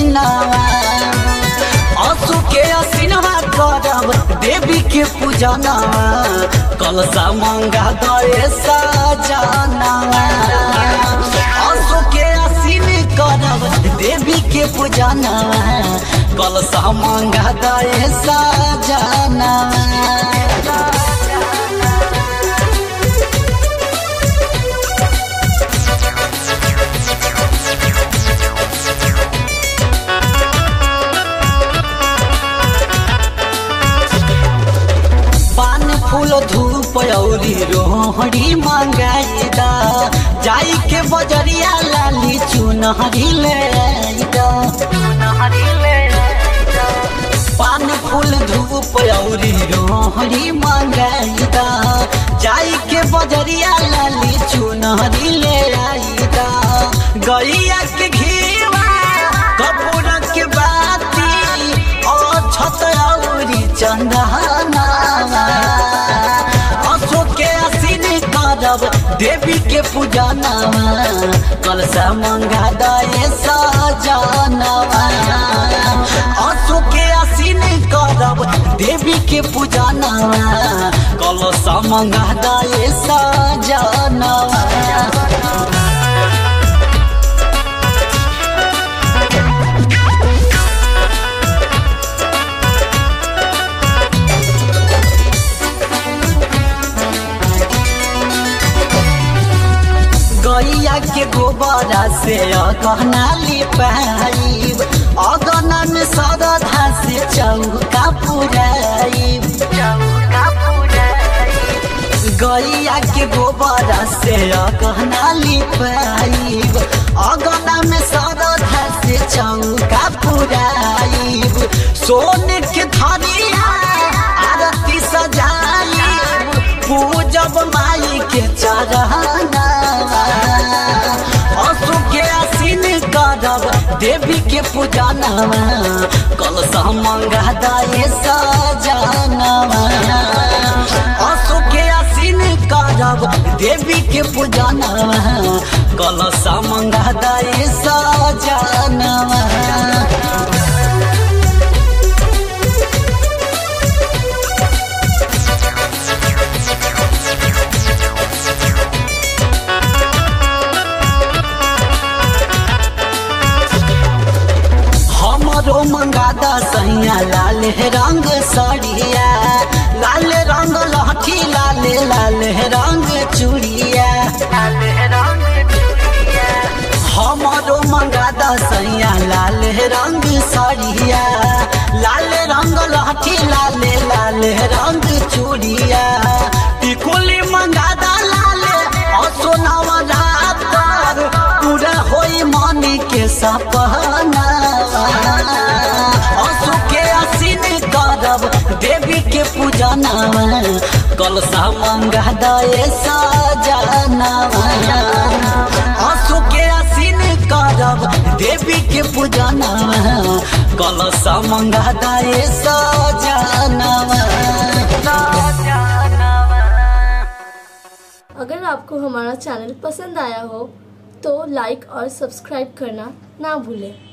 दिनावा असु के असिनवा करब देवी के पूजनवा कलसा मंगा दए सजनवा असु के असिन करब देवी के पूजनवा कलसा मंगा दए सजनवा पान फूल धूप औरी रोहड़ी मंगाईदा जाई के बजरिया लाली चुनहरी ले आईदा पान फूल धूप औरी रोहड़ी मंगाईदा जाई के बजरिया लाली चुनहरी ले आईदा गैया के घीवा कपूर के बाती और छत औरी चंदना अशोक के असीन करब देवी के पूजनवा कलसा मंगा दए सजनवा अशोक के असीन करब देवी के पूजनवा कलसा मंगा दए सजनवा गैया के गोबरा से अगहना लिपाइब अगहना में सरधा से चौका पुराइब गैया के गोबरा से अगहना लिपाइब अगहना में सरधा से चौका पुराइब सोने के धरिया आरती सजाइब पूजब माई के चढ़ना असु के असीन करब देवी के पूजनवा कलसा मंगा दए सजनवा असु के असीन करब देवी के पूजनवा कलसा मंगा दए सजनवा हमरो मंगादा सैया लाल रंग सड़िया लाल रंग लहठी लाल लाल रंग चूड़िया हमरो मंगादा सैया लाल रंग सड़िया लाल रंग लहठी लाल लाल रंग चूड़िया टिकुली मंगादा लाल असोनावा रात पूरा होई मनी के सपना असु के असीन करब देवी के पूजनवा कलसा मंगा दए सजनवा असु के असीन करब देवी के पूजनवा कलसा मंगा दए सजनवा अगर आपको हमारा चैनल पसंद आया हो तो लाइक और सब्सक्राइब करना ना भूलें